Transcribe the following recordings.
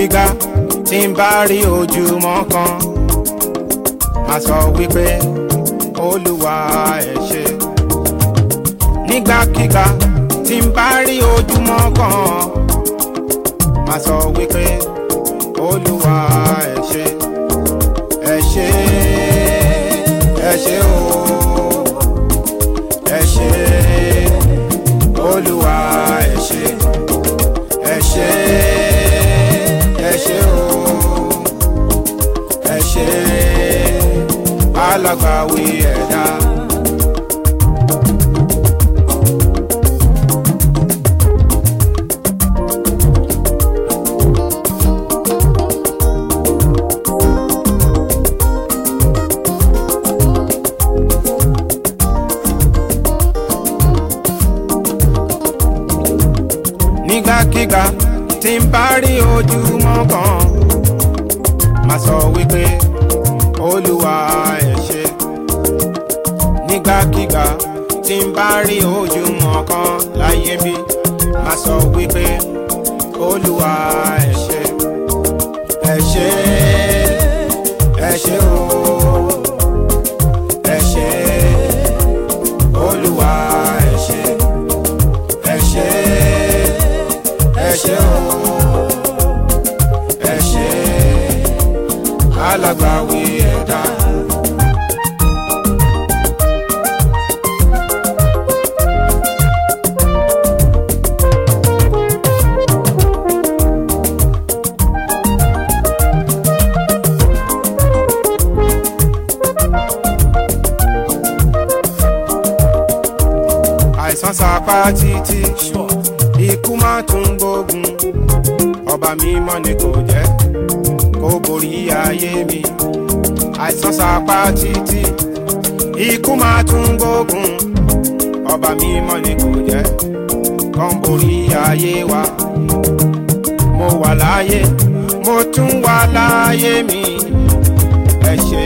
nígbàkigbà tí n bá rí ojúmọ́ kan máa sọ wípé olúwa ẹ ṣé nígbàkigbà tí n bá rí ojúmọ́ kan máa sọ wípé olúwa ẹ ṣé ẹ ṣé ẹ ṣé o ẹ ṣé olúwa ẹ ṣé ẹ ṣé ẹ ṣé o ẹ ṣé alágbàwí ẹ̀dá. nígbàkigbà tí n bá rí ojúmọ́ kan máa sọ wípé olúwa ẹ ṣé nígbàkigbà tí n bá rí ojúmọ́ kan láyé mi máa sọ wípé olúwa ẹ ṣé ẹ ṣé ẹ ṣé o ẹ ṣé olúwa ẹ ṣé ẹ ṣé ẹ ṣé o ẹ ṣé alágbàwí ẹ̀dá. àìsàn sapá títí ikú má tún gbógun ọba mímọ́ ni kò jẹ́ kó borí ayé mi àìsàn sapá títí ikú má tún gbógun ọba mímọ́ ni kò jẹ́ kó borí ayé wa mo wà láyé mo tún wà láyé mi ẹ ṣé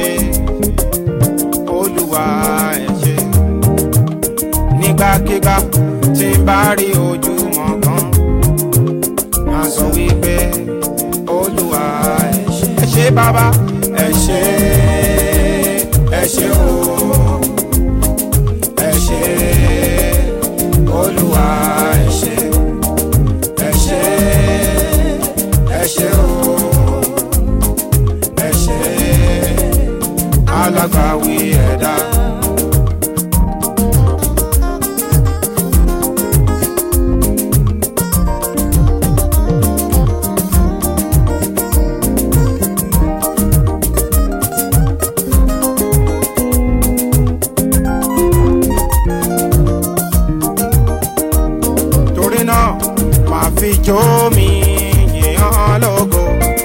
olúwa ẹ ṣé nígbàkigbà tí n bá rí ojúmọ́ kan máa sọ wípé olúwa ẹ ṣé ẹ ṣé bàbá ẹ ṣé ẹ ṣé o ẹ ṣé olúwa ẹ ṣé ẹ ṣé ẹ ṣé o ẹ ṣé alágbàwí ẹ̀dá. torí náà máa fi jó mi yìnyín lógo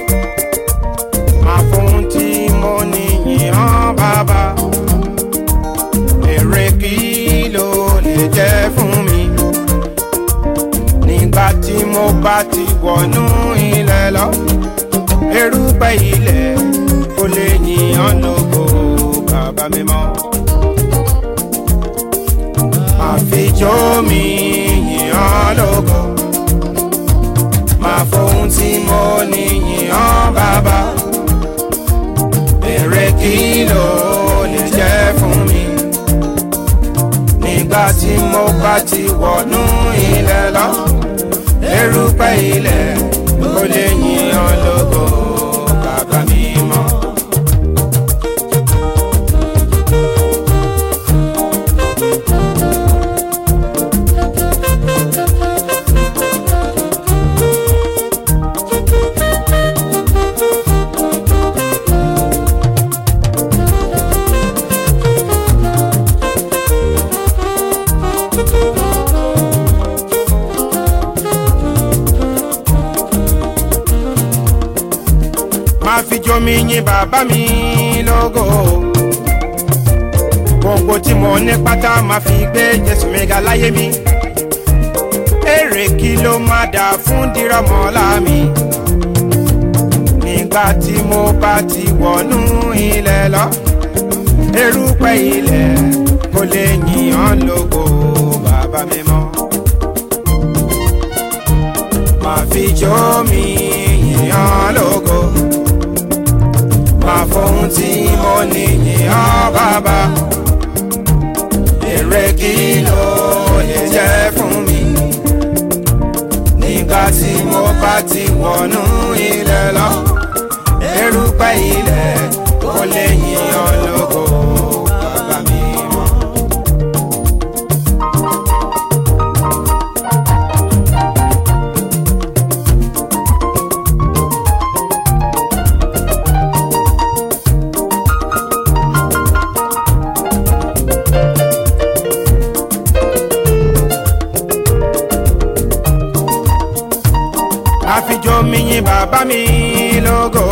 máa fún tí mo ní yìnyín bàbá èrè kí ló lè jẹ́ fún mi nígbà tí mo bá ti wọnú ilẹ̀ lọ erùpẹ̀ ilẹ̀ kò lè yìnyín lógo bàbá mi mọ́ máa fi jó mi yìnyín lógo máa fohun tí mo ní yìnyín bàbá èrè kí ló lè jẹ́ fún mi nígbà tí mo bá ti wọnú ilẹ̀ lọ erùpẹ̀ ilẹ̀ kò lè yìnyín lógo bàbá mi mọ́. máa fi jomi yìn bàbá mi lógo gbogbo tí mo ní pátá máa fi gbé jésù mi ga láyé mi èrè kí ló máa dà fún dírọ̀mọ́lá mi nígbà tí mo bá ti wọnú ilẹ̀ lọ erùpẹ̀ ilẹ̀ kò lè yìn ọ́ lógo bàbá mi mọ́ máa fi jó mi yìn yìnyán lógo máa fohun tí mo ní yìnyán bàbá èrè kí ló lè jẹ́ fún mi nígbà tí mo bá ti wọnú ilẹ̀ lọ erùpẹ̀ ilẹ̀ kò lè yìnyán lógo bàbá mi mọ́. àfijọ́ mi yin bàbá mi lógo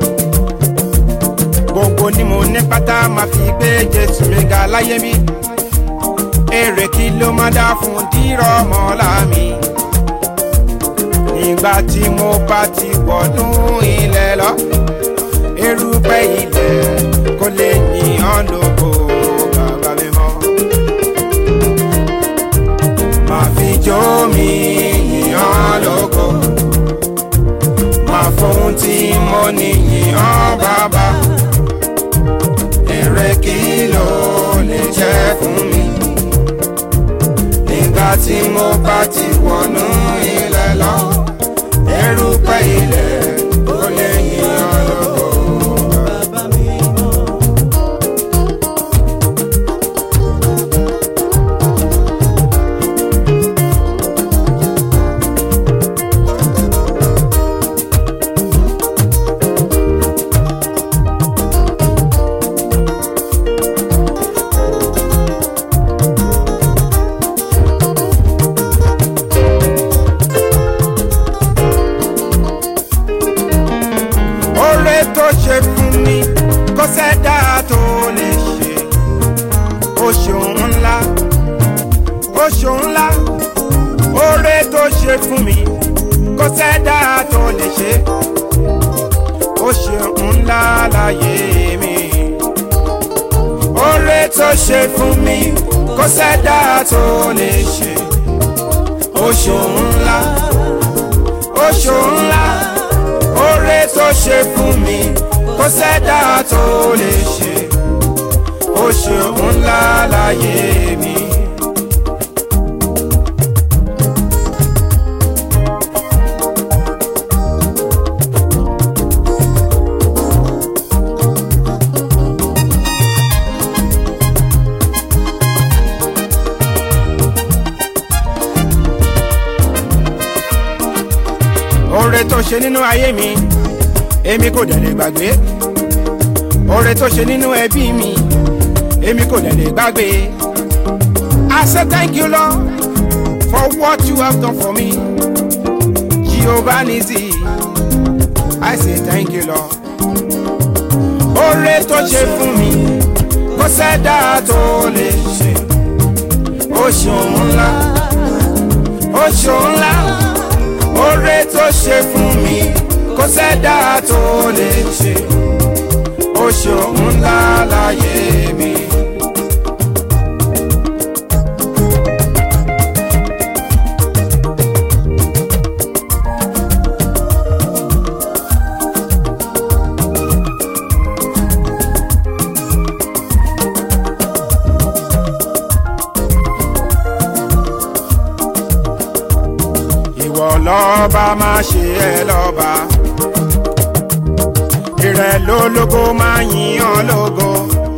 gbogbo ni mo ní pátá máa fi gbé jésù mi ga láyé mi èrè kí ló máa dá fún dírọ̀ mọ́lá mi nígbà tí mo bá ti wọ̀dún ilẹ̀ lọ erùpẹ̀ ilẹ̀ kò lè yìnyán lógo bàbá mi mọ́ máa fi jó mi yìnyán lógo máa fohun tí mo ní yìnyán bàbá èrè kí ló lè jẹ́ fún mi nígbà tí mo bá ti wọnú ilẹ̀ lọ erùpẹ̀ ilẹ̀ kò lè yìnyán lógo bàbá mi mọ́. oore tó ṣe fún mi kò sẹ́dá tó lè ṣe ó ṣeun ńlá ó ṣeun ńlá oore tó ṣe fún mi kò sẹ́dá tó lè ṣe ó ṣeun ńlá láyé mi oore tó ṣe fún mi kò sẹ́dá tó lè ṣe ó ṣeun ńlá ó ṣeun ńlá oore tó ṣe fún mi kò sẹ́dá tó lè ṣe ó ṣe ńlá láyé mi. oore tó ṣe nínú ayé mi èmi kò dẹ̀ lè gbàgbé oore tó ṣe nínú ẹbí mi èmi kò dẹ̀ lè gbàgbé I say thank you Lord for what you have done for me Jehovah Nissi I say thank you Lord oore tó ṣe fún mi kò sẹ́dá tó lè ṣe ó ṣeun ńlá ó ṣeun ńlá oore tó ṣe fún mi kò sẹ́dá tó lè ṣe ó ṣeun ńlá láyé mi. ìwọ lọ́ba máa ṣe ẹ́ lọ́ba ìrẹ̀ lólógo máa yìn ọ́ lógo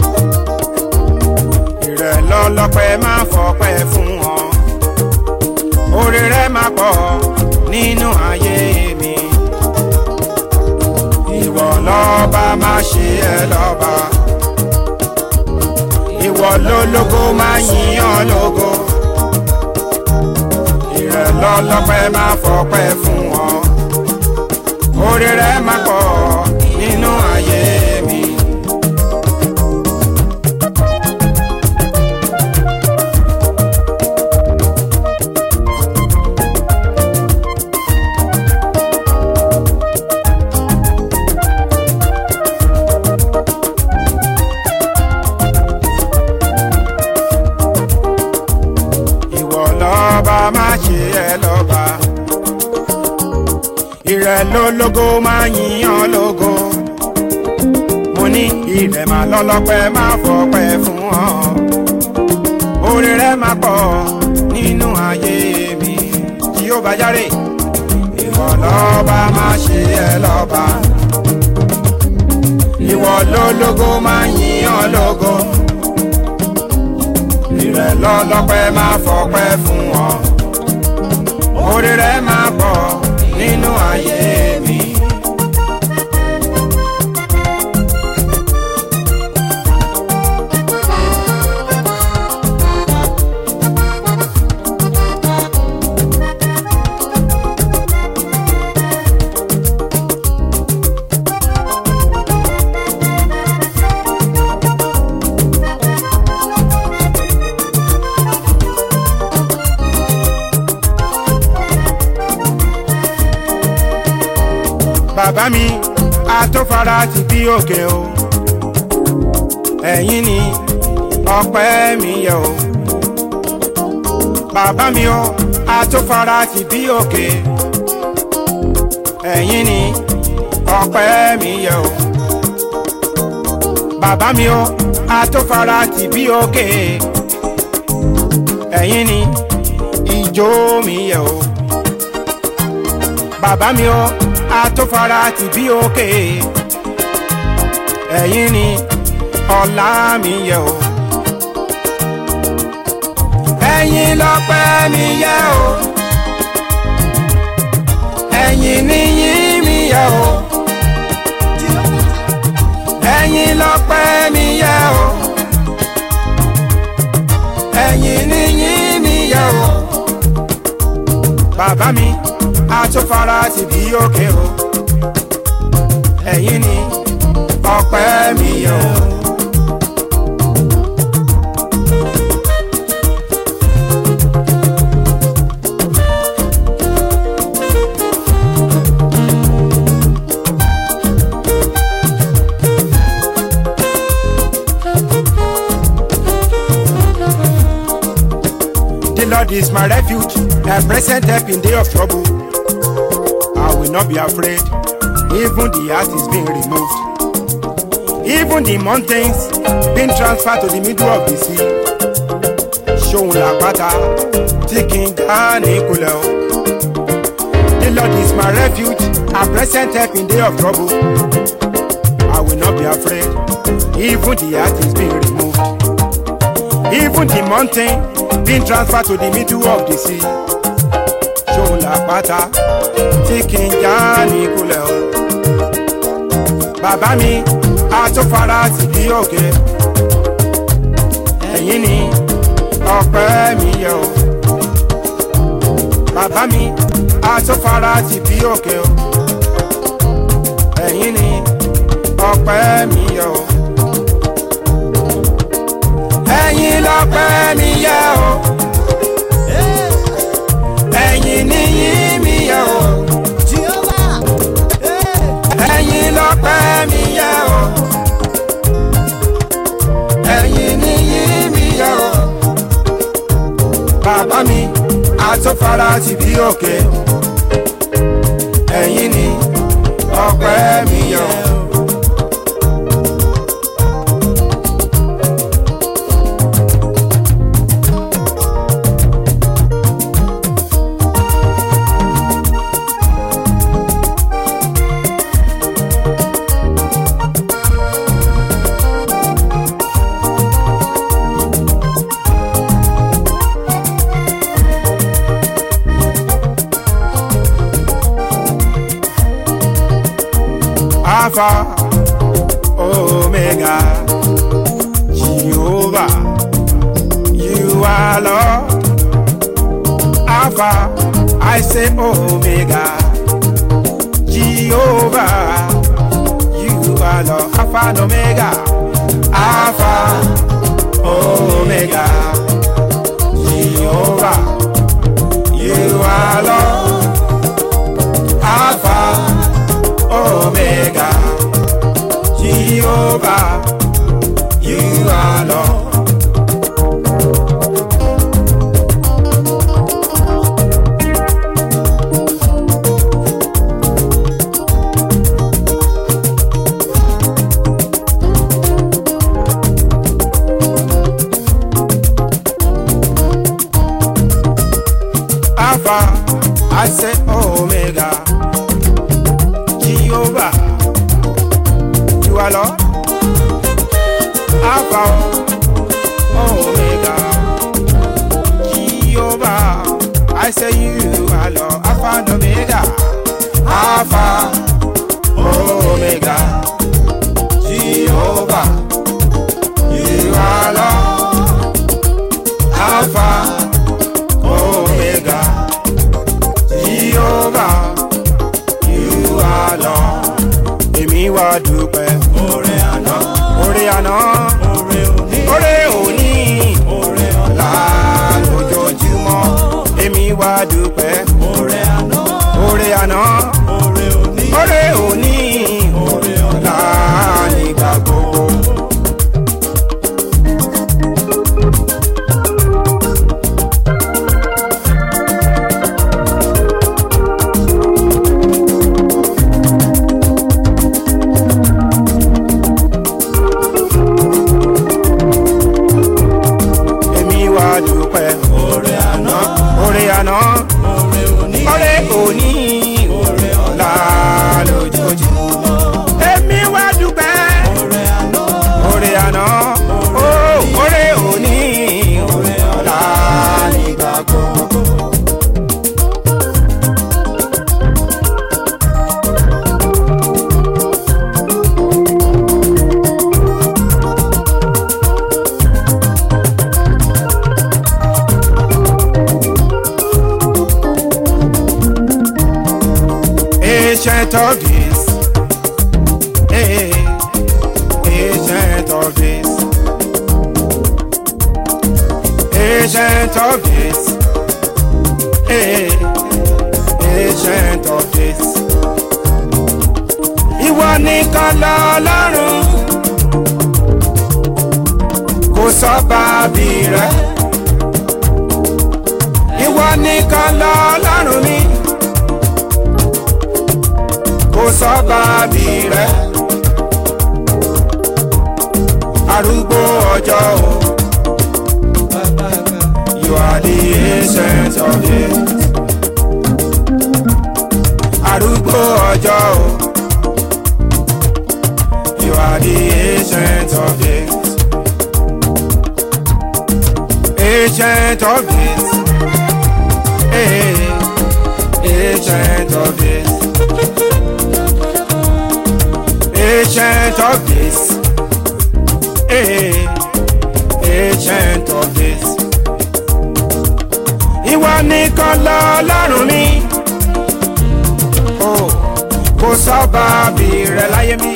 ìrẹ̀ lọ́lọ́pẹ́ máa fọpẹ́ fún ọ oore rẹ̀ máa pọ̀ nínú ayé mi ìwọ lọ́ba máa ṣe ẹ́ lọ́ba ìwọ lólógo máa yìn ọ́ lógo ìrẹ̀ lọ́lọ́pẹ́ máa fọpẹ́ fún ọ oore rẹ̀ máa pọ̀ nínú ayé mi. ìwọ lọ́ba má ṣe ẹ lọ́ba ìrẹ̀ lólógo máa yíyan lógo mo ní ìrẹ̀ máa lọ́lọ́pẹ́ máa fọpẹ́ fún ọ orí rẹ̀ máa pọ̀ nínú ayé mi tí ó bá járe ìwọ lọ́ba máa ṣe ẹ lọ́ba ìwọ lólógo máa yíyan lógo ìrẹ̀ lọ́lọ́pẹ́ máa fọpẹ́ fún ọ orí rẹ̀ máa pọ̀ nínú ayé mi. bàbá mi àtòfara ti bí òkè o ẹ̀yin ni ọpẹ́ mi yẹ o bàbá mi o àtòfara ti bí òkè ẹ̀yin ni ọpẹ́ mi yẹ o bàbá mi o àtòfara ti bí òkè ẹ̀yin ni ìjó mi yẹ o bàbá mi o àtòfara ti bí òkè ẹ̀yin ni ọlá mi yẹ o ẹ̀yin lọ́pẹ́ mi yẹ o ẹ̀yin níyìn mi yẹ o ẹ̀yin lọ́pẹ́ mi yẹ o ẹ̀yin níyìn mi yẹ o bàbá mi àtúfara ti bí òkè o ẹ̀yin ni ọpẹ́ mi yẹ o. The Lord is my refuge, a present help in day of trouble. I will not be afraid, even the earth is being removed. Even the mountains being transferred to the middle of the sea. Ṣóun làpáta tí kì í já ní ìkulẹ̀ o. The Lord is my refuge, a present help in day of trouble. I will not be afraid, even the earth is being removed. Even the mountain being transferred to the middle of the sea. Ṣóun làpáta tí kì í já ní ìkulẹ̀ o. Bàbá mi àtúfara ti bí òkè. Ẹ̀yin ni ọpẹ́ mi yẹ o. Bàbá mi àtúfara ti bí òkè o. Ẹ̀yin ni ọpẹ́ mi yẹ o. Ẹ̀yin lọ́pẹ́ mi yẹ o. Ẹ̀yin níyìn mi yẹ o. Ẹ̀yin lọ́pẹ́ mi yẹ o. Ẹ̀yin níyìn mi yẹ o. Bàbá mi àtúfara ti bí òkè. Ẹ̀yin ni ọpẹ́ mi yẹ o. Alpha, Omega, Jehovah, you are Lord. Alpha, I say Omega, Jehovah, you are Lord. Alpha and Omega, Alpha, Omega, Jehovah, you are Lord. Alpha, Omega, Jehovah, you are Lord. I say Omega. Jehovah, you are Lord. Alpha, Omega. Jehovah, I say you are Lord. Alpha and Omega. Alpha, Omega. Jehovah, you are Lord. Alpha, Omega. Jehovah, you are Lord. Èmi wá dúpẹ́. Oore àná, Orí àná, oore òní, orí òní, oore ọ̀la. ọ̀la lójoojúmọ́. Èmi wá dúpẹ́. Oore àná, Orí àná, oore òní, orí òní, oore ọ̀la. ọ̀la nígbà gbogbo. Èmi wá dúpẹ́. Oore àná, Orí àná, oore òní, orí òní, oore ọ̀la. ọ̀la lójoojúmọ́. Èmi wá dúpẹ́. Oore àná, Orí àná, ó orí òní, oore ọ̀la. ọ̀la nígbà gbogbo. Ancient of days, hey, ancient of days, ancient of days, hey, ancient of days. Ìwọ nìkan lọ́lọ́run, kò sọ́ba bí rẹ̀. Ìwọ nìkan lọ́lọ́run mi kò sọ́ba bí rẹ̀. arúgbó ọjọ́ o you are the ancient of days. arúgbó ọjọ́ o you are the ancient of days. ancient of days. Hey, ancient of days. ancient of days. Hey, ancient of days. Ìwọ nìkan lọ́lọ́run mi. Oh, kò sọ́ba bí rẹ̀ láyé mi.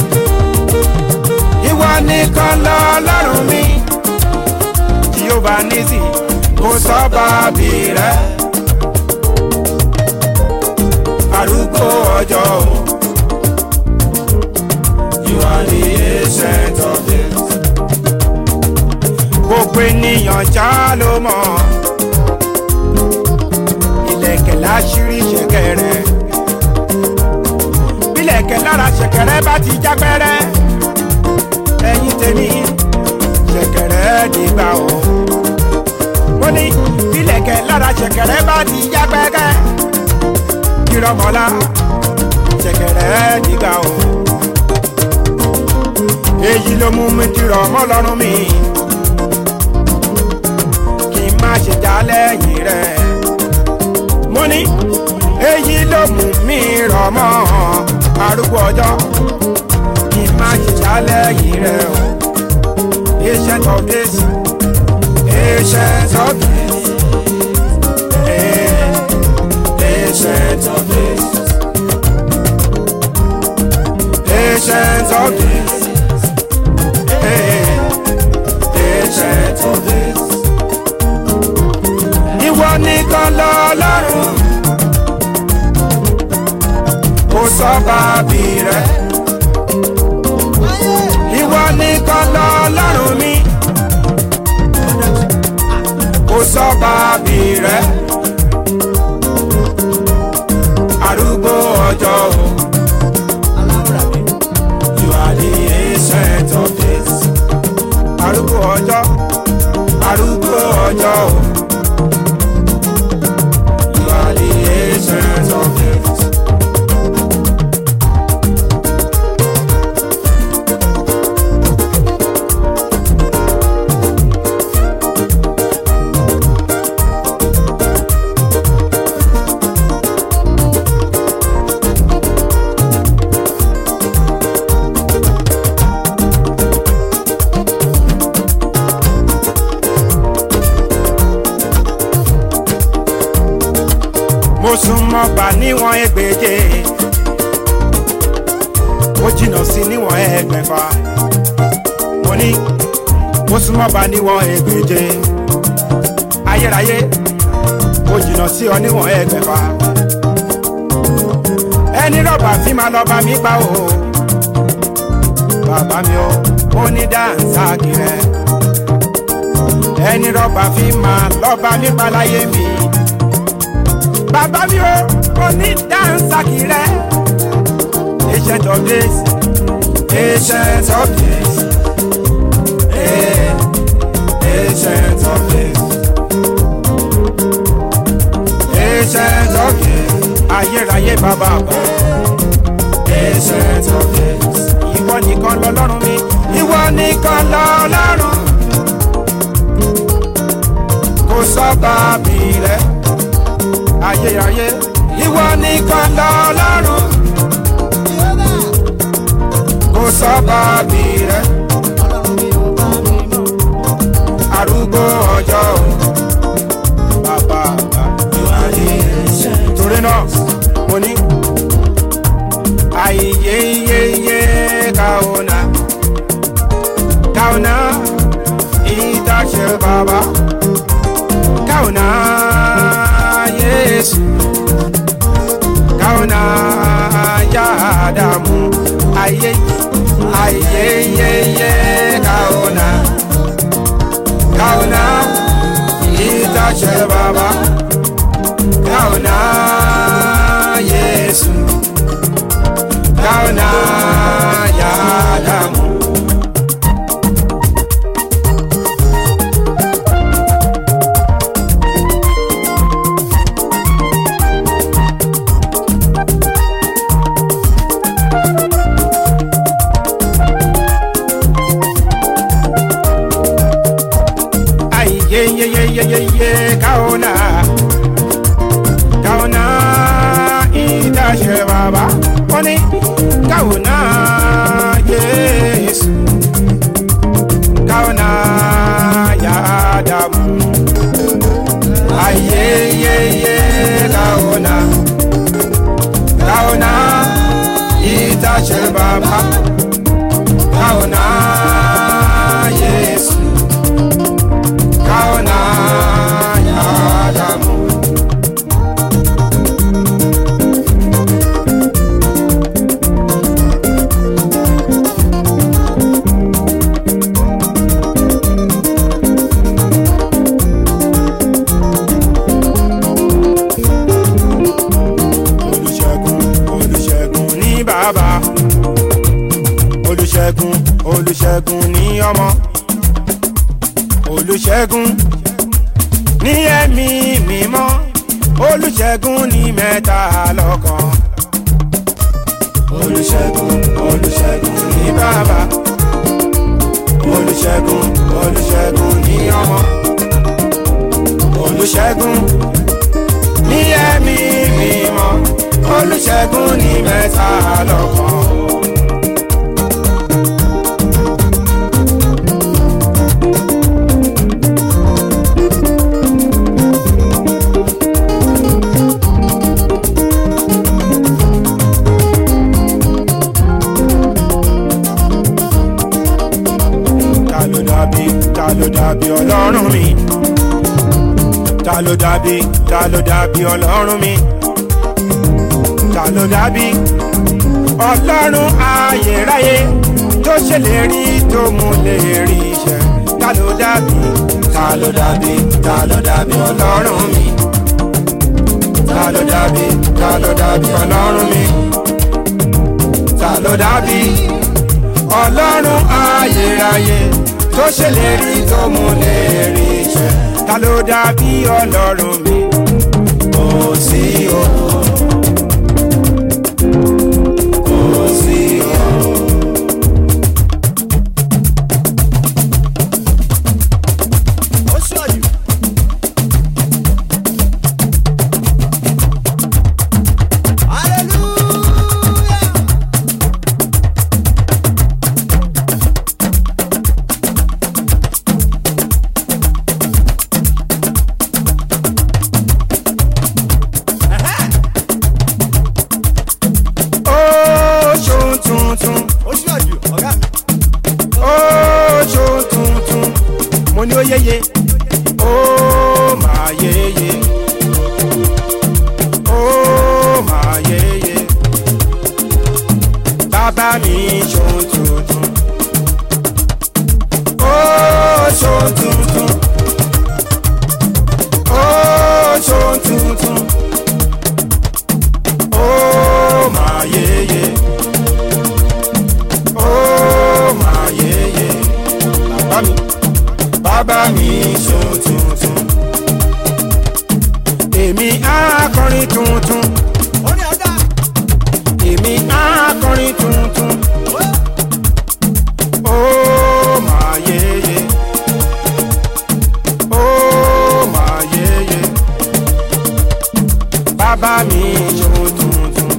Ìwọ nìkan lọ́lọ́run mi. Jehova Nisi, kò sọ́ba bí rẹ̀. Arúgbó ọjọ́ o. You are the ancient of days. Gbogbo ènìyàn já ló mọ̀. Ìlẹ̀kẹ̀ láṣírí ṣẹ̀kẹ̀rẹ̀. Bílẹ̀kẹ̀ lára ṣẹ̀kẹ̀rẹ̀ bá ti já pẹ́rẹ́. Ẹyin tèmi ṣẹ̀kẹ̀rẹ̀ dìgbà o. Mo ní bílẹ̀kẹ̀ lára ṣẹ̀kẹ̀rẹ̀ bá ti já pẹ́rẹ́. Kírọ̀mọ́lá ṣẹ̀kẹ̀rẹ̀ dìgbà o èyí ló mú mi dìrọ̀ mọ́ lọ́rùn mi kí n má ṣe já lẹ́yìn rẹ̀ mo ní èyí ló mú mi rọ̀ mọ́ arúgbó ọjọ́ kí n má ṣe já lẹ́yìn rẹ̀ o ancient of days ancient of days eh, ancient of days ancient of days. ancient of days. Ìwọ nìkan lọ́lọ́run, kò sọ́ba bí rẹ̀. Ìwọ nìkan lọ́lọ́run mi, kò sọ́ba bí rẹ̀. Arúgbó ọjọ́ o. You are the ancient of days. Arúgbó ọjọ́, arúgbó ọjọ́ o. You are the súnmọ́ bá níwọ̀n ẹgbẹ̀je ó jìnnà sí níwọ̀n ẹgbẹ̀fà mo ní ó súnmọ́ bá níwọ̀n ẹgbẹ̀je ayérayé ó jìnnà sí ọ níwọ̀n ẹgbẹ̀fà ẹni rọ̀bà fi máa lọ bá mi pa o bàbá mi o ó ní dáǹsà kìrẹ ẹni rọ̀bà fi máa lọ bá mi pa láyé mi bàbá mi o ó ní dáǹsà kìrẹ ancient of days ancient of days eh, ancient of days ancient of days ayérayé bàbá àgbà ancient of days ìwọ nìkan lọlọ́run mi ìwọ nìkan lọlọ́run kò sọ́ba bí rẹ ayérayé ìwọ nìkan lọlọ́run kò sọ́ba bí rẹ arúgbó ọjọ́ o bàbá àgbà torí náà mo ní aiyeyeye kauna kauna itashe baba kauna yesu kauna yadamu aye aiyeyeye kauna kauna itashe baba kauna yesu kauna yadamu ay ye ye ye ye ye ye kauna kauna itashe baba oni kauna yesu kauna yadamu ay ye ye ye kauna kauna itashe baba kauna yesu kauna yadamu olùṣègùn olùṣègùn ní bàbá olùṣègùn olùṣègùn ní ọmọ olùṣègùn ní ẹ̀mí mímọ́ olùṣègùn ní mẹ́ta lọ́kan olùṣègùn olùṣègùn ní bàbá olùṣègùn olùṣègùn ní ọmọ olùṣègùn ní ẹ̀mí mímọ́ olùṣègùn ní mẹ́ta lọ́kan. ta ló dàbí ta ló dàbí ọlọ́run mi ta ló dàbí ta ló dàbí ọlọ́run mi ta ló dàbí ọlọ́run ayérayé tó ṣèlérí tó mú lè rí iṣẹ́ ta ló dàbí ta ló dàbí ta ló dàbí ọlọ́run mi ta ló dàbí ta ló dàbí ọlọ́run mi ta ló dàbí ọlọ́run ayérayé tó ṣèlérí tó mú lè rí iṣẹ́ ta ló dàbí ọlọ́run mi kò sí o kò sí o. ní ó yéye ó máa yéye ó máa yéye bàbá mi ṣohun tuntun ó ṣohun tuntun ó ṣohun tuntun ó máa yéye ó máa yéye bàbá mi bàbá mi ṣohun tuntun èmi á kọrin tuntun orí ọ̀dà. èmi á kọrin tuntun ó máa yéye ó máa yéye bàbá mi ṣohun tuntun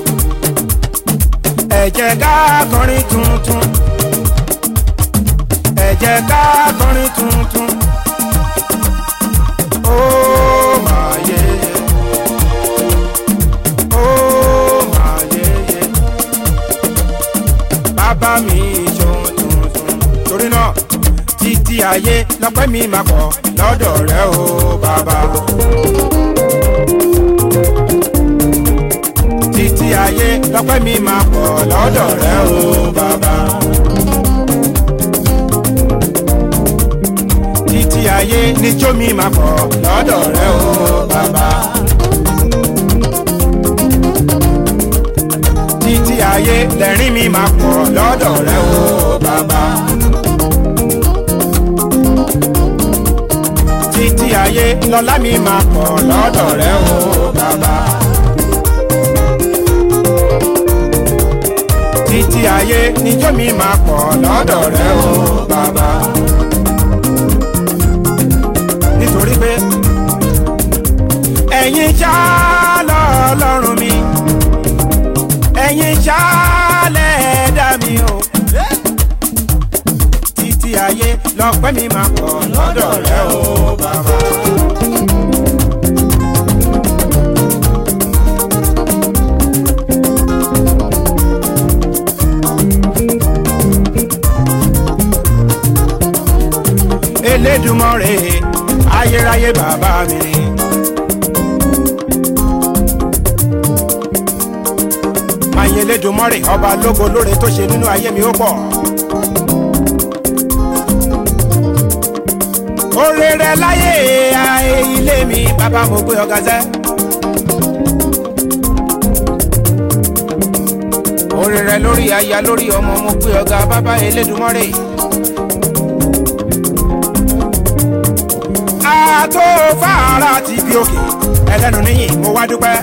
ẹ jẹ́ ká kọrin tuntun ẹ jẹ́ ká kọrin tuntun ó máa yéye ó máa yéye bàbá mi ṣohun tuntun torí náà títí ayé lọ́pẹ́ mi máa pọ̀ lọ́dọ̀ rẹ o bàbá. títí ayé lọ́pẹ́ mi máa pọ̀ lọ́dọ̀ rẹ o bàbá. títí ayé níjó mi máa pọ̀ lọ́dọ̀ rẹ o bàbá. títí ayé lẹ́rìn mi máa pọ̀ lọ́dọ̀ rẹ o bàbá. títí ayé lọ́lá mi máa pọ̀ lọ́dọ̀ rẹ o bàbá. títí ayé níjó mi máa pọ̀ lọ́dọ̀ rẹ o bàbá. nítorí pé ẹ̀yin ṣá lọ́lọ́run mi ẹ̀yin ṣá lẹ́ẹ̀dá mi o títí ayé lọ́pẹ́ mi máa pọ̀ lọ́dọ̀ rẹ o bàbá. elédùmarè ayérayé bàbá mi ni. máyé elédùmarè ọba lógo lóore tó ṣe nínú ayé mi ó pọ̀. oore rẹ láyé ayé ilé mi bàbá mo gbé ọgá sẹ́. oore rẹ lórí aya lórí ọmọ mo gbé ọgá bàbá elédùmarè. tó fara ti bí òkè ẹlẹ́nu níyìn mo wá dúpẹ́.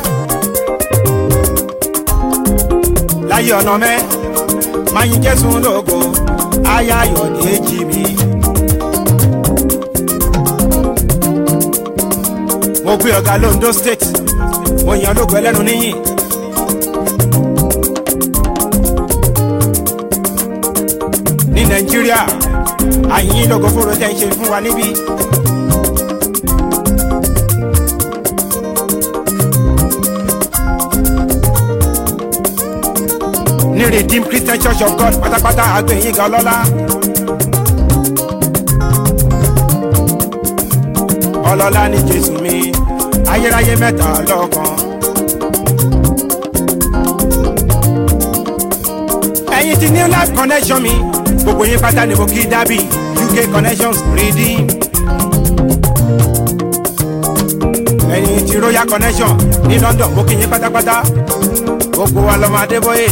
láyé ọ̀nà mẹ́ máa yin jésù lógo aya ayọ̀dé jì mí. mo gbé ọ̀gá londo state mo yàn lógo ẹlẹ́nu níyìn. ní nàìjíríà àyìn lógo fóró tẹ́ ń ṣe fún wa níbí. ní redeemed christian church of god pátápátá àgbẹ̀yìn ga ọlọ́lá. ọlọ́lá ní jésù mi ayérayé mẹ́ta lọ́kan. ẹ̀yin ti new life connection mi gbogbo yín pátá ni mo kí dábì uk connections redeem. ẹ̀yin ti royal connection ní london mo kí yín pátápátá gbogbo wa lọ́mọ adébóyè.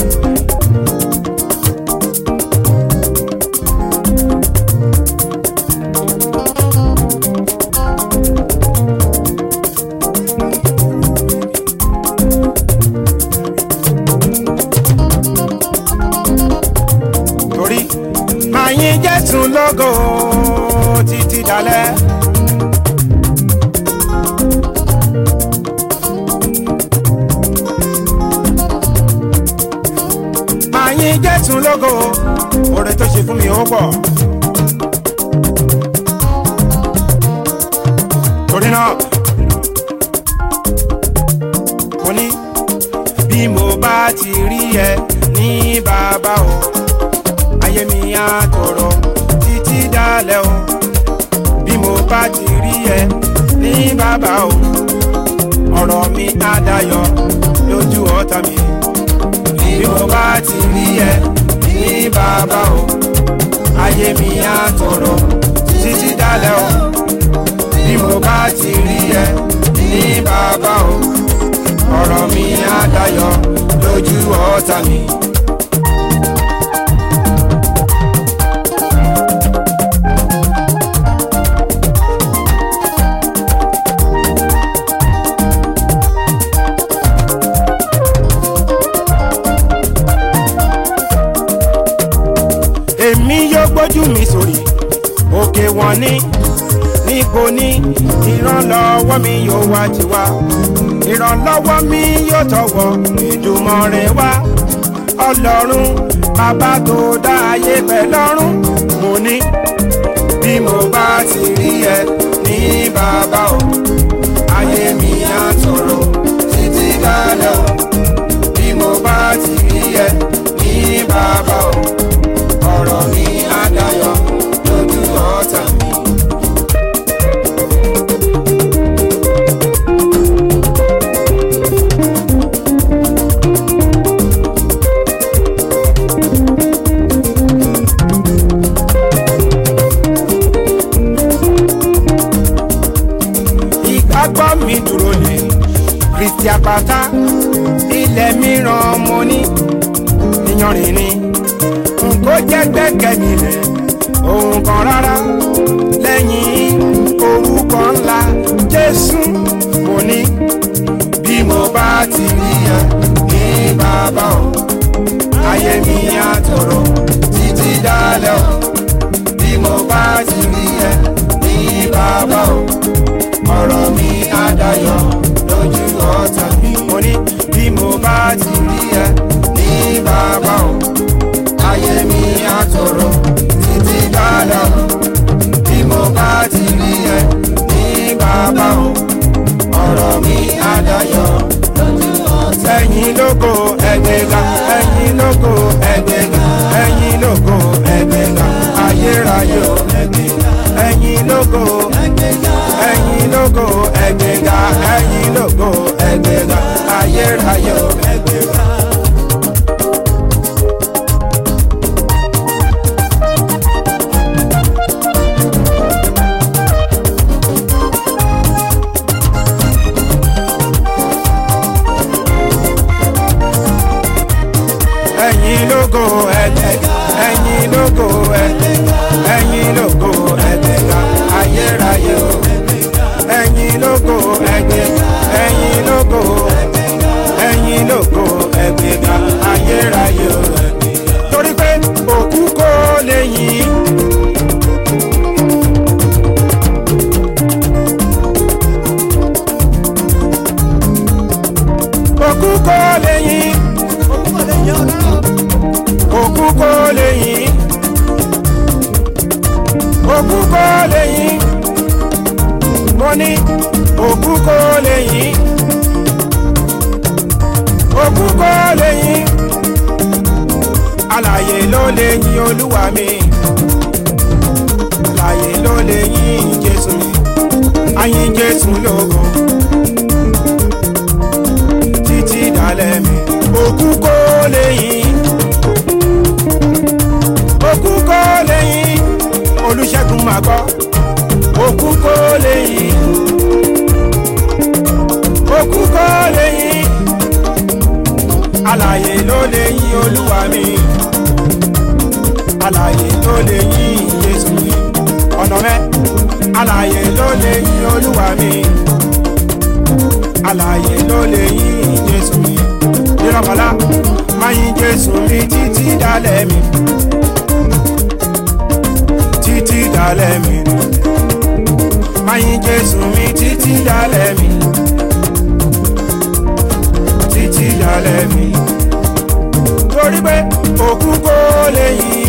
torí máa yín jésù lógo títí dalẹ̀. máa yín jésù lógo oore tó ṣe fún mi ó pọ̀. torí náà mo ní bí mo bá ti rí ẹ ní bàbá o ayé mi á tòrò títí dalẹ̀ o bá ti rí ẹ ní bàbá o ọ̀rọ̀ mi á dayọ̀ lójú ọ̀tá mi bí mo bá ti rí ẹ ní bàbá o ayé mi á tòrò títí dálẹ̀ o bí mo bá ti rí ẹ ní bàbá o ọ̀rọ̀ mi á dayọ̀ lójú ọ̀tá mi. èmi yóò gbójú mi sórí òkè wọn ní níbo ní ìrànlọ́wọ́ mi yóò wá ti wá ìrànlọ́wọ́ mi yóò tọwọ́ Èdùmàrè wá ọlọ́run bàbá tó dá ayé pẹ̀ lọ́run mo ní bí mo bá ti rí ẹ ní bàbá o ayé mi á tòrò títí dálẹ̀ o bí mo bá ti rí ẹ ní bàbá o ọ̀rọ̀ mi á dayọ̀ lójú ọ̀tá mi. ìgbàgbọ́ mi dúró lé kristi àpáta ilẹ̀ mìíràn mo ní ìyanrìn ni n kò jẹ́ gbẹ́kẹ̀mí rẹ̀ ohun kan rárá lẹ́yìn orúkọ ńlá jésù mo ní bí mo bá ti rí ẹ ní bàbá o ayé mi á tòrò títí dálẹ̀ o bí mo bá ti rí ẹ ní bàbá o ọ̀rọ̀ mi á dayọ̀ lójú ọ̀tá mi. mo ní bí mo bá ti rí ẹ ní bàbá o ayé mi á tòrò títí dálẹ̀ o bí mo bá ti rí ẹ ní bàbá o ọ̀rọ̀ mi á dayọ̀ lójú ọ̀tá mi. ẹ̀yin lógo ẹgbẹ̀ga ẹ̀yin lógo ẹgbẹ̀ga ẹ̀yin lógo ẹgbẹ̀ga ayérayé o ẹgbẹ̀ga ẹ̀yin lógo ẹ̀yin lógo ẹgbẹ̀ga ẹ̀yin lógo ẹgbẹ̀ga ayérayé o ẹgbẹ̀ga. ẹ̀yin lógo ẹgbẹ̀ga ẹ̀yin lógo ẹgbẹ̀ga ẹ̀yin lógo ẹgbẹ̀ga ayérayé o ẹ̀yin lógo ẹgbẹ̀ga ẹ̀yin lógo ẹ̀yin lógo ẹgbẹ̀ga ayérayé o torí pé òkú kò lè yìn. òkú kò lè yìn òkú kò lè yìn òkú kò lè yìn mo ní òkú kò lè yìn òkú kò lè yìn alààyè ló lè yìn olúwa mi alààyè ló lè yìn jésù mi àyìn jésù lógo títí dalẹ̀ mi òkú kò lè yìn òkú kò lè yìn olùṣègùn máa gbọ́ òkú kò lè yìn òkú kò lè yìn alààyè ló lè yìn olúwa mi alààyè ló lè yìn jésù mi ọ̀nà mẹ́ alààyè ló lè yìn olúwa mi alààyè ló lè yìn jésù mi nírọ̀mọ́lá máa yìn jésù mi títí dálẹ̀ mi títí dálẹ̀ mi máa yìn jésù mi títí dálẹ̀ mi títí dálẹ̀ mi torí pé òkú kò lè yìn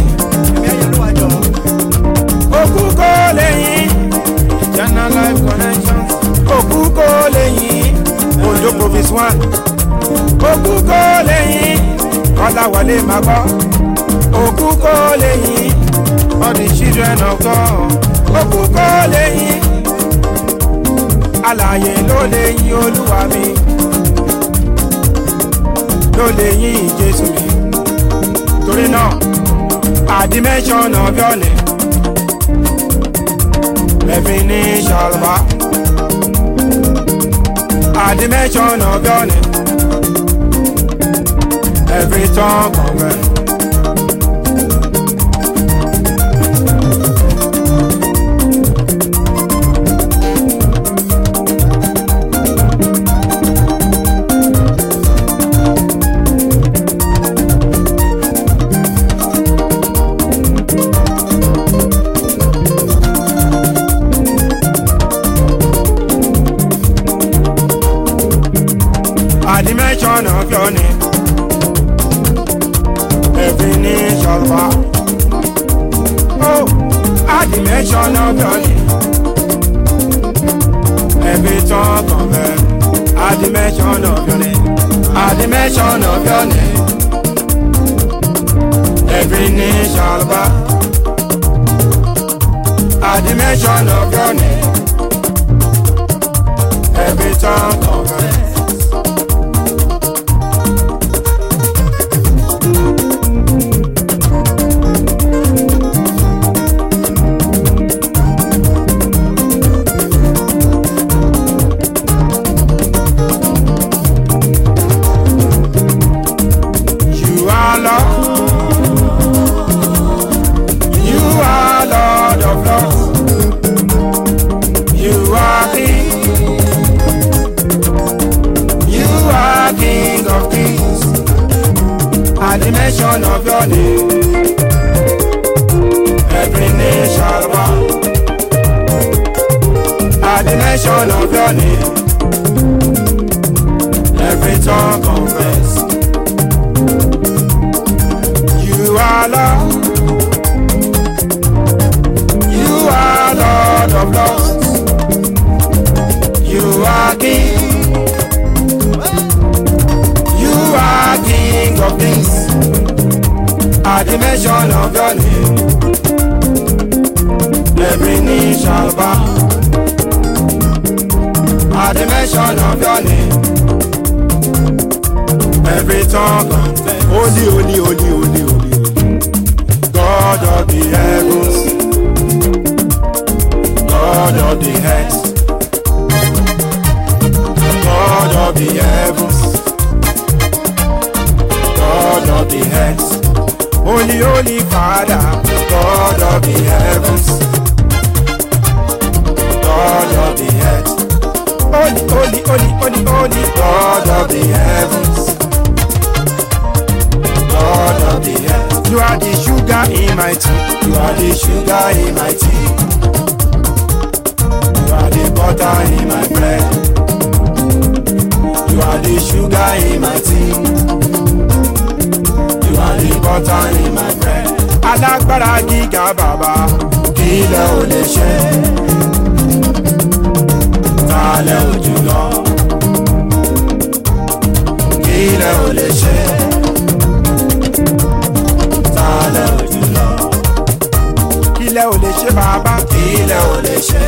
òkú kò lè yìn eternal life connection òkú kò lè yìn ondo province one òkú kò lè yìn kọ́láwọlé máa gbọ́ òkú kò lè yìn all the children of God òkú kò lè yìn alààyè ló lè yìn olúwa mi ló lè yìn jésù mi torí náà àdìmẹ́sọ̀n of your name every knee shall bow àdìmẹ́sọ̀n of your name every tongue confess. at the mention of your name. Every knee shall bow. Oh, at the mention of your name. Every tongue confess. At the mention of your name. At the mention of your name. Every knee shall bow. At the mention of your name. Every tongue confess. You are Lord. You are Lord of Lords. You are King. You are King of Kings. At the mention of your name, every knee shall bow. At the mention of your name, every tongue confess. You are Lord. You are Lord of Lords. You are King. You are King of Kings. At the mention of your name, every knee shall bow. At the mention of your name, every tongue confess. Holy, holy, holy, holy, holy. God of the heavens, God of the earth, God of the heavens, God of the earth, Holy, Holy Father, God of the heavens, God of the earth, Holy, Holy, Holy, Holy, Holy, God of the heavens. God of the earth. You are the sugar in my tea. You are the sugar in my tea. You are the butter in my bread. You are the sugar in my tea. You are the butter in my bread. Alágbára gíga bàbá, kí lẹ ò lè ṣe? Ta lẹ ò jùlọ? Kí lẹ ò lè ṣe? tálẹ̀ ojú lọ. Kílẹ̀ ò lè ṣe bàbá. Kílẹ̀ ò lè ṣe.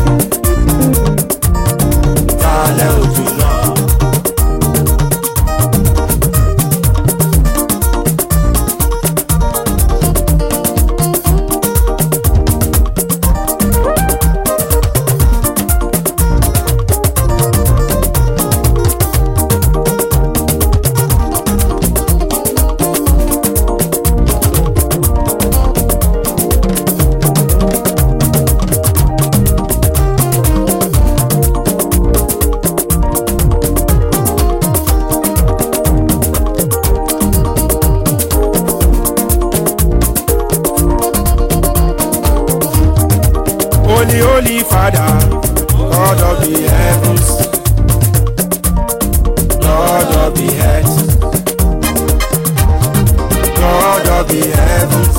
Tálẹ̀ ojú lọ. Holy, holy Father, God of the heavens, God of the earth, God of the heavens,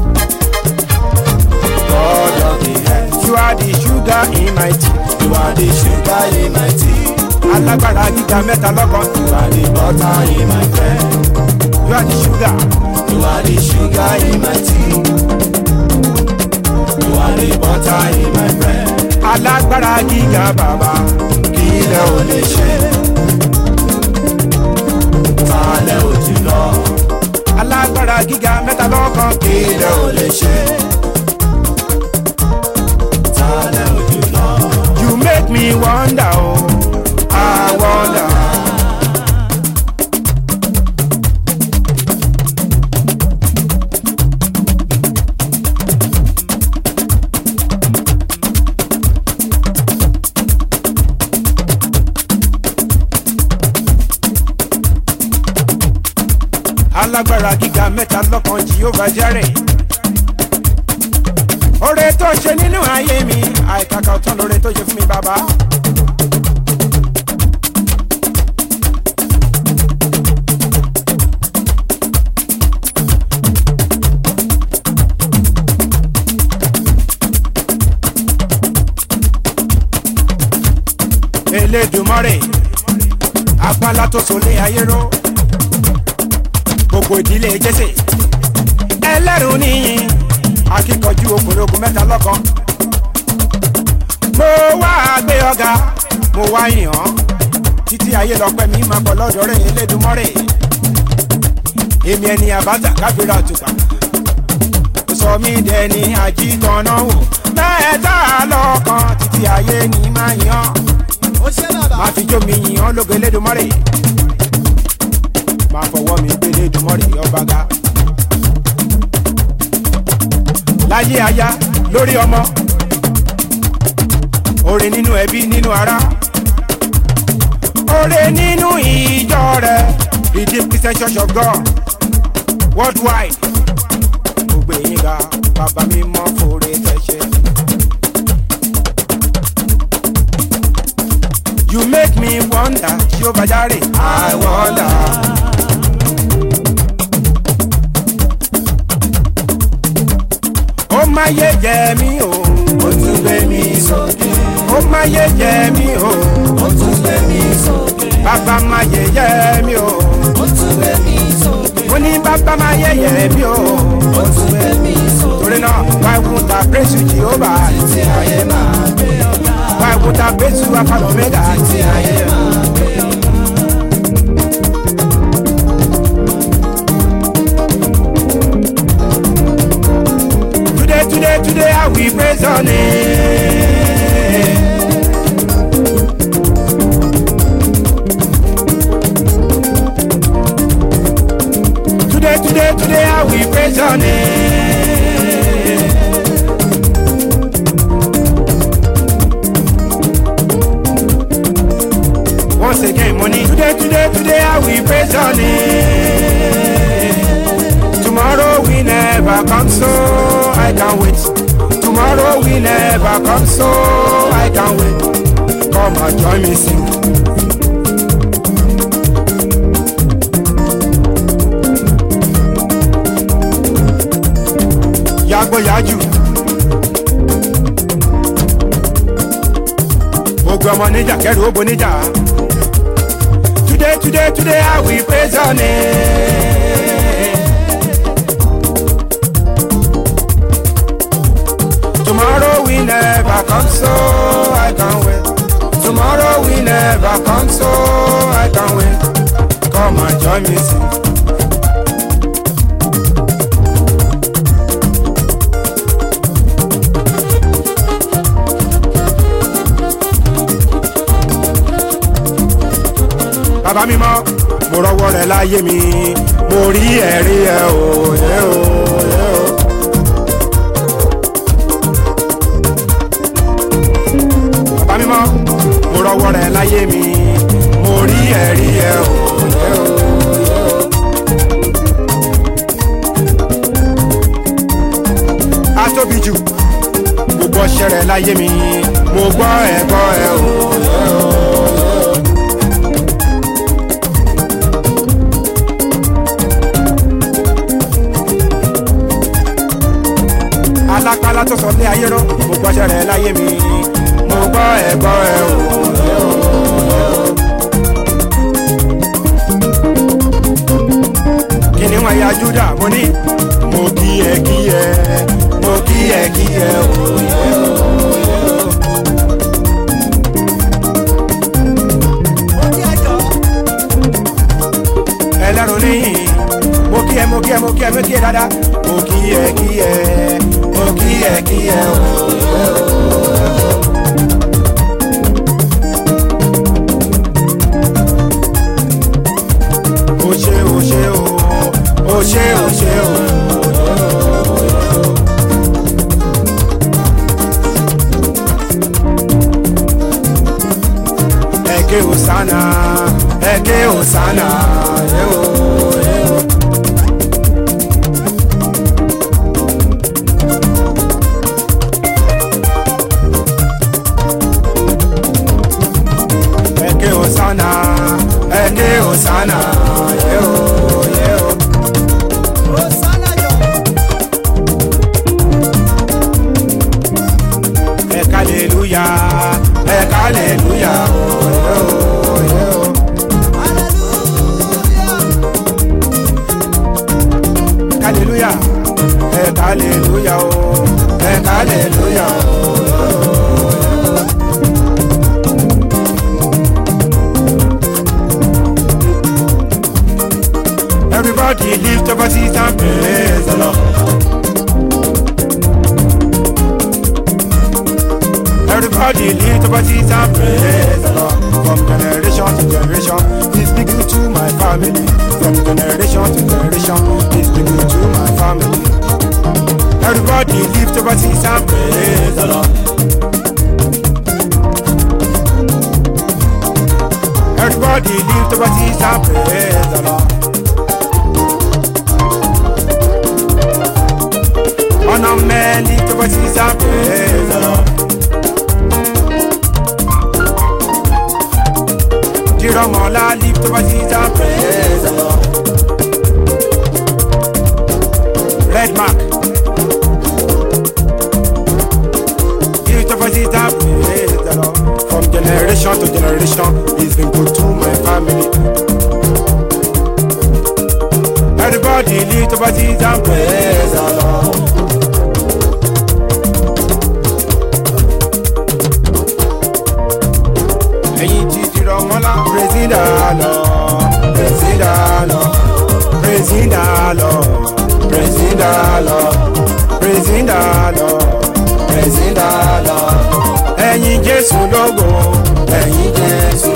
God of the earth. You are the sugar in my tea. You are the sugar in my tea. Alágbára gíga mẹ́ta lọ́kàn. You are the butter in my bread. You are the sugar. You are the sugar in my tea. You are the butter in my bread. Alágbára gíga bàbá. Kí ilẹ̀ ò lè ṣe. Talẹ̀ ò jùlọ, alágbára gíga mẹ́ta lọ́kàn ilẹ̀ ò lè ṣe. Talẹ̀ ò jùlọ, you make me wonder oh i wonder. alágbára gíga mẹ́ta lọ́kan jehovah jare oore tó ṣe nínú ayé mi àìkàkà ọ̀tán lóore tó ṣe fún mi bàbá. elédùmarè apálá tó solé ayé ró gbogbo ìdílé jésè ẹlẹ́rù níyìn akíkanjú okòrógùn mẹ́ta lọ́kan mo wá gbé ọ̀gá mo wá yàn án títí ayé lọ́pẹ́ mi máa bọ̀ lọ́dọ̀ rẹ̀ elédùmarè èmi ẹni àbáta káfíńrà tùpà sọ mí dẹni àjítọ̀nà wò mẹ́ta lọ́kan títí ayé ni máa yàn ó ṣe bàbá. máa fi jó mi yìn án lógo elédùmarè máa fọwọ́ mi gbé elédùmarè ọba ga. láyé aya lórí ọmọ oore nínú ẹbí nínú ara oore nínú ìjọ rẹ redeemed christian church of god worldwide gbogbo èyí ga bàbá mi mọ fòrè tẹ̀sẹ̀. You make me wonder, Jehovah Jare, I wonder. Ó máa yé jẹ mí o, Ó tún gbé mi sókè, ó máa yé jẹ mí o, ó tún gbé mi sókè, bàbá máa yé yẹ mí o. ó tún gbé mi sókè, Mo ní bàbá máa yé yẹ mí o. ó tún gbé mi sókè. Torí náà, why would I praise you, Jehovah? Tí ayé máa gbé ọ̀gá, Why would I praise you, Alpha and Omega? tí ayé máa gbé ọ̀gá. Today, today, today, I will praise your name. Today, today, today, I will praise your name. Once again, money. Today, today, today, I will praise your name. Tomorrow we never come, so I can't wait. Tomorrow we never come, so I can't wait. Come and join me sing. Yagbo yaju. Ogun ọmọ níjà kẹrù ó bo níjà. Today, today, today, I will praise your name. Tomorrow we never come, so I can't wait. Tomorrow we never come, so I can't wait. Come and join me sing. Bàbá mi mọ́, mo rọwọ́ rẹ̀ láyé mi, mo rí ẹ̀rí ẹ̀ o, ẹ̀ o, ẹ̀ o. bàbá mímọ́ mo rọwọ́ rẹ̀ láyé mi mo rí ẹ̀rí ẹ̀ o. ẹ̀ o, ẹ̀ o. a tóbi jù mo gbọ́ ṣẹ̀rẹ̀ láyé mi mo gbọ́ ẹ̀ gbọ́ ẹ̀ o. ẹ̀ o. alápálá tó sọ lé ayé rọ mo gbọ́ ṣẹ̀rẹ̀ láyé mi mo gbọ́ ẹ̀ gbọ́ ẹ̀ o. ẹ̀ o. kìnìún ẹ̀yà júdà mo ní mo kí ẹ kí ẹ mo kí ẹ kí ẹ o. ẹ̀ o. dáadáa mo kí ẹ kí ẹ mo kí ẹ kí ẹ o. o ṣe o ṣe o o ṣe o ṣe o. Eke Osana, Eke Osana, ye o, ye o. Eke Osana, Eke Osana, ye o, ye o. Eka hallelujah, Eka hallelujah, oh, ye o, ye o. hallelujah ẹ hallelujah o ẹ hallelujah o. Everybody lift up a seat and praise the Lord. Everybody lift up a seat and praise the Lord. From generation to generation, He's speaking to my family. From generation to generation, He's speaking to my family. Everybody lift up a seat and praise the Lord. Everybody lift up a seat and praise the Lord. Honor men lift up a seat and praise the Lord. Jiramola lift up a seat and praise the Lord. Red mark. Lift up a seat and praise the Lord. From generation to generation, He's been good to my family. Everybody lift up a seat and praise the Lord. ẹ̀yin ti dìrọ̀ mọ́lá. pírẹsidà lọ pírẹsidà lọ pírẹsidà lọ pírẹsidà lọ pírẹsidà lọ pírẹsidà lọ. ẹ̀yin jésù lógo ẹ̀yin jésù.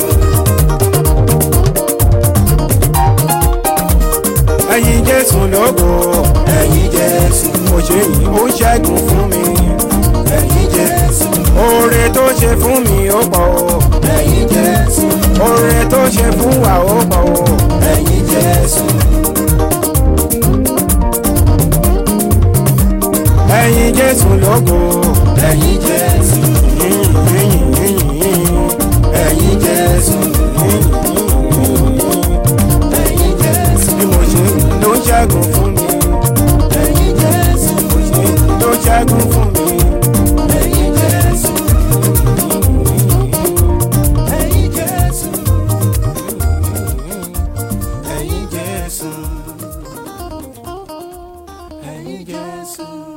ẹ̀yin jésù lógo ẹ̀yin jésù. mo ṣe yìí ó ṣẹ́gun fún mi ẹ̀yin jésù. oore tó ṣe fún mi ó pọ̀ o ẹ̀yin jésù. oore tó ṣe fún wa ó pọ̀ o ẹ̀yin jésù. ẹ̀yin jésù lógo ẹ̀yin jésù. yìnyín yìnyín yìnyín ẹ̀yin jésù. yìnyín yìnyín ẹ̀yin jésù. bí mo ṣe ló ń ṣẹ́gun fún mi. ẹ̀yin jésù. mo ṣe ló ń ṣẹ́gun fún mi. ẹ̀yin jésù. ẹ̀yin jésù. ẹ̀yin jésù. ẹ̀yin jésù.